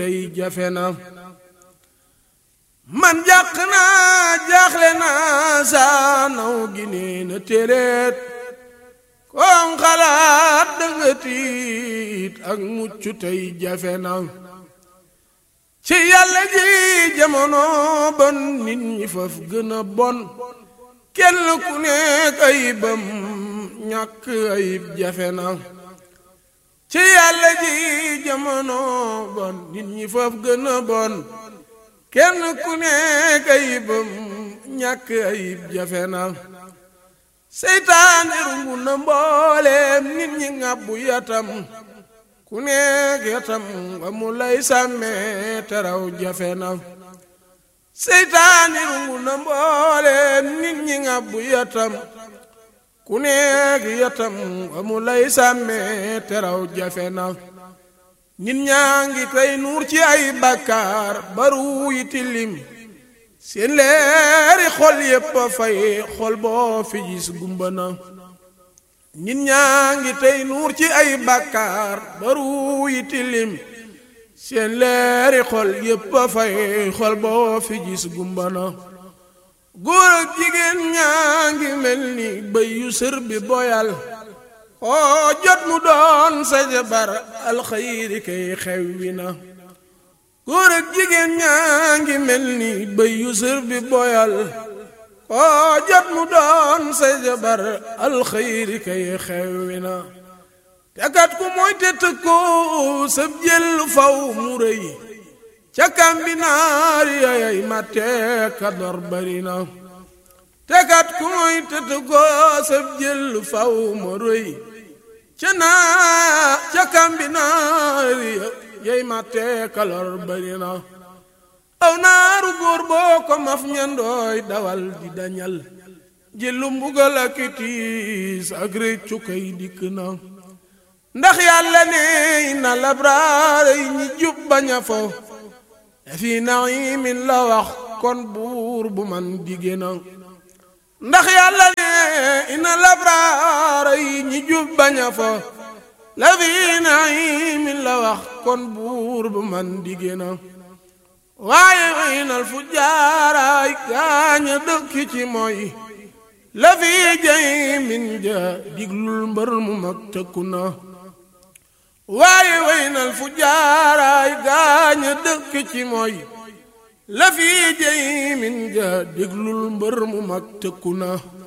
tey jafe na man jàq naa jaaxle naa saa naw gi nee na téeréet koom xalaat danga tiit ak mucc tey jafe na ci yàlla ji jamono bon nit ñi faf gën a bon kenn ku nekk ayibam ñàkk ayib jafe na ci yàlla ji jamono bon nit ñi faf gën a bon kenn ku nekk ayibam ñàkk ayib jafe na seytaane rungu na mbooleem nit ñi ngàbbu yatam ku nekk yatam amu lay sàmmee teraw jafe na seytaane rungu na mbooleem nit ñi ngàbbu yatam ku nekk yatam amu lay sàmmee teraw jafe na nit ñaa ngi tey nuur ci ay bàkkaar baru yi tilim seen leeri xol yépp a fay xol boo fi gis gumba na nit ñaa ngi tey nuur ci ay bàkkaar baru yi tilim seen leeri xol yépp a fay xol boo fi gis gumba na góor ak jigéen ñaa ngi mel ni bëy yu sër bi boyal oo jot mu doon sa jabar alxayri kay xew wi na góor ak jigéen ñaa ngi mel ni bëy yu sër bi boyal oo jot mu doon sa jabar alxayri kay xew wi na te kat ku mooy te tëkko sab jël faw mu rëy ca kambinaar yayay matte ka dor bari na te kat ku mooy te tëkko sab jël faw mu rëy ca naa ca kambinaar yay matte ka lor bari na aw naaru góor boo ko maf ñandooy dawal di dañal jëlu mbugal ak tiis ak réccu kay dikk na ndax yàlla ne na labraar yi ñi jub baña fo fi naimin la wax kon buur bu man digé na ndax yàlla ne ina labraar yi ñi jub baña fo la fi naimin la wax kon buur bu man digé na waaye waynal fu jaaraay gaaña dëkk ci mooy la fi jay min ja diglul mbër mu mag tëkku na waaye waynal fu jaaraay gaaña dëkk ci mooy la fi jey min ja déglul mbër mu mag tëkku na